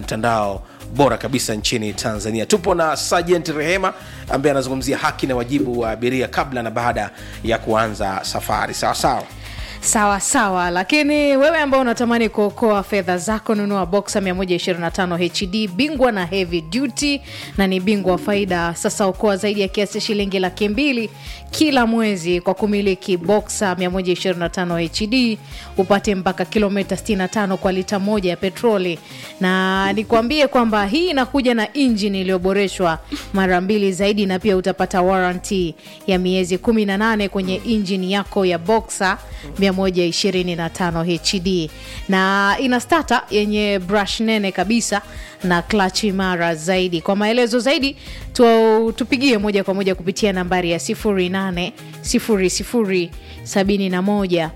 mtandao bora kabisa nchini tanzania tupo na sergeant rehema ambaye anazungumzia haki na wajibu wa abiria kabla na baada ya kuanza safari sawa sawa sawa sawa lakini wewe ambao unatamani kuokoa fedha zako nunua boxa 125 hd bingwa na heavy duty na ni bingwa wa faida sasa okoa zaidi ya kiasi cha shilingi laki mbili kila mwezi kwa kumiliki boxa 125 hd upate mpaka kilomita 65 kwa lita moja ya petroli na nikwambie kwamba hii inakuja na injini iliyoboreshwa mara mbili zaidi na pia utapata warranty ya miezi 18 kwenye injini yako ya boxa 125 hd na ina stata yenye brush nene kabisa na clutch imara zaidi kwa maelezo zaidi tu, tupigie moja kwa moja kupitia nambari ya 08 00 71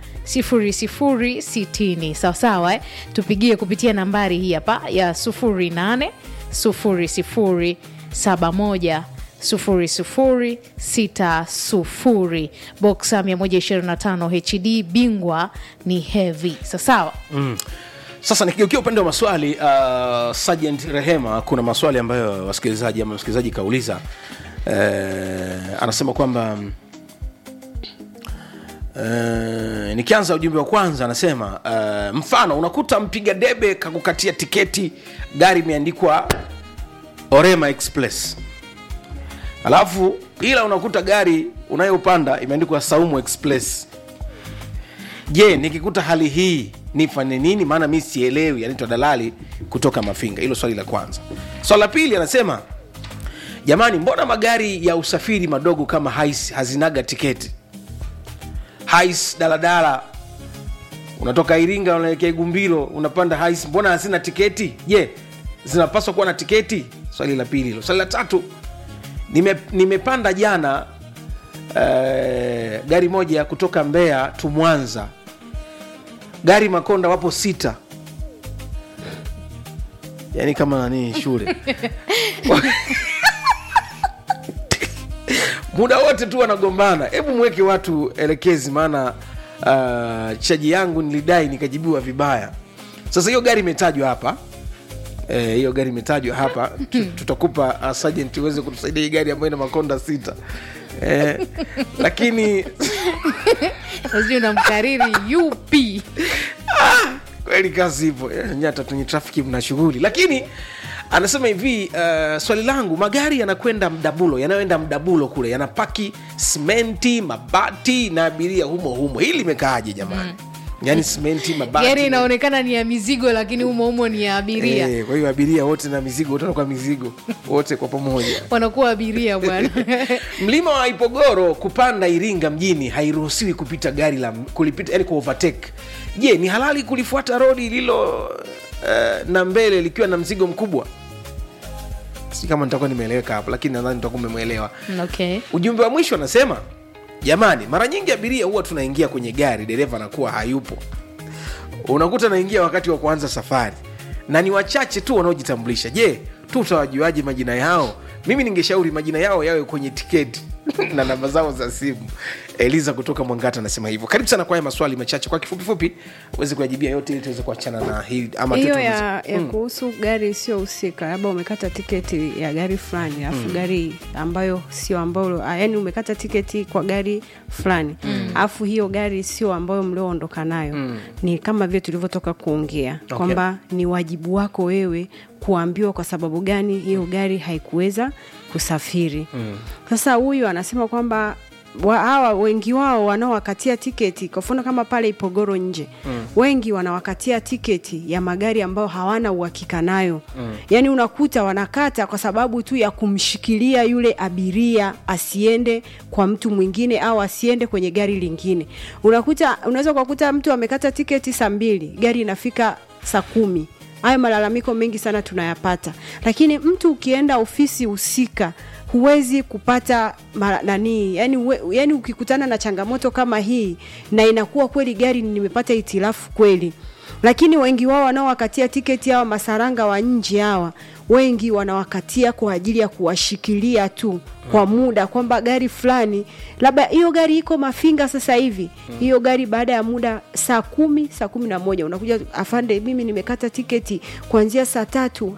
0060 sawasawa eh? tupigie kupitia nambari hii hapa ya 08 00 71 0060 boxa 125 hd bingwa ni heavy sasawa mm. sasa nikigeukia upande wa maswali uh, sergeant rehema kuna maswali ambayo wasikilizaji ama msikilizaji kauliza uh, anasema kwamba Uh, nikianza ujumbe wa kwanza anasema uh, mfano unakuta mpiga debe kakukatia tiketi gari imeandikwa orema express alafu ila unakuta gari unayopanda imeandikwa saumu express je nikikuta hali hii nifanye nini maana mi sielewi anaitwa dalali kutoka mafinga hilo swali la kwanza swali la pili anasema jamani mbona magari ya usafiri madogo kama hais hazinaga tiketi hais daladala unatoka iringa unaelekea igumbilo unapanda hais mbona hazina tiketi je zinapaswa kuwa na tiketi swali la pili hilo swali la tatu nime, nimepanda jana uh, gari moja kutoka mbeya tu mwanza gari makonda wapo sita yaani kama nani shule muda wote tu wanagombana hebu mweke watu elekezi maana uh, chaji yangu nilidai nikajibiwa vibaya sasa hiyo gari imetajwa hapa Eh, hiyo gari imetajwa hapa Tu- tutakupa uh, sergeant uweze kutusaidia hii gari ambayo ina makonda sita eh, lakini sijui namkariri up kweli kazi ipo Eh, nyata kwenye trafiki mna shughuli lakini anasema hivi uh, swali langu magari yanakwenda mdabulo yanayoenda mdabulo kule yanapaki simenti mabati na abiria humo humo hili limekaaje jamani mm. yaani simenti mabati gari inaonekana ni ya mizigo lakini humo humo ni ya abiria Eh, kwa hiyo abiria wote na mizigo wote wanakuwa mizigo wote kwa pamoja wanakuwa abiria bwana mlima wa ipogoro kupanda iringa mjini hairuhusiwi kupita gari la kulipita yani kuovertake je ni halali kulifuata rodi lililo uh, na mbele likiwa na mzigo mkubwa si kama nitakuwa nimeeleweka hapo lakini nadhani nitakuwa umemwelewa okay. ujumbe wa mwisho anasema jamani mara nyingi abiria huwa tunaingia kwenye gari dereva anakuwa hayupo unakuta naingia wakati wa kuanza safari na ni wachache tu wanaojitambulisha je tu utawajuaje majina yao mimi ningeshauri majina yao yawe kwenye tiketi na namba zao za simu eliza kutoka mwangata anasema hivyo karibu sana kwa haya maswali machache kwa kifupifupi uweze kuyajibia yote ili tuweze kuachana na hii ama hiyo tuweze- ya, ya kuhusu gari isiyohusika labda umekata tiketi ya gari fulani alafu mm. gari ambayo sio ambayo ah, yani umekata tiketi kwa gari fulani alafu hiyo gari sio ambayo mlioondoka nayo mm. ni kama vile tulivyotoka kuongea Okay. kwamba ni wajibu wako wewe kuambiwa kwa sababu gani hiyo gari haikuweza kusafiri mm. sasa huyu anasema kwamba wa, hawa wengi wao wanaowakatia tiketi kwa mfano kama pale ipogoro nje mm. wengi wanawakatia tiketi ya magari ambayo hawana uhakika nayo mm. yaani unakuta wanakata kwa sababu tu ya kumshikilia yule abiria asiende kwa mtu mwingine au asiende kwenye gari lingine unakuta unaweza ukakuta mtu amekata tiketi saa mbili gari inafika saa kumi hayo malalamiko mengi sana tunayapata lakini mtu ukienda ofisi husika huwezi kupata mara, nani yani, uwe, yani ukikutana na changamoto kama hii na inakuwa kweli gari nimepata itilafu kweli lakini wengi wao wanaowakatia tiketi hawa masaranga wa nje hawa wengi wanawakatia kwa ajili ya kuwashikilia tu kwa muda kwamba gari fulani labda hiyo gari iko mafinga sasa hivi hiyo gari baada ya muda saa kumi saa kumi na moja unakuja afande mimi nimekata tiketi kuanzia saa tatu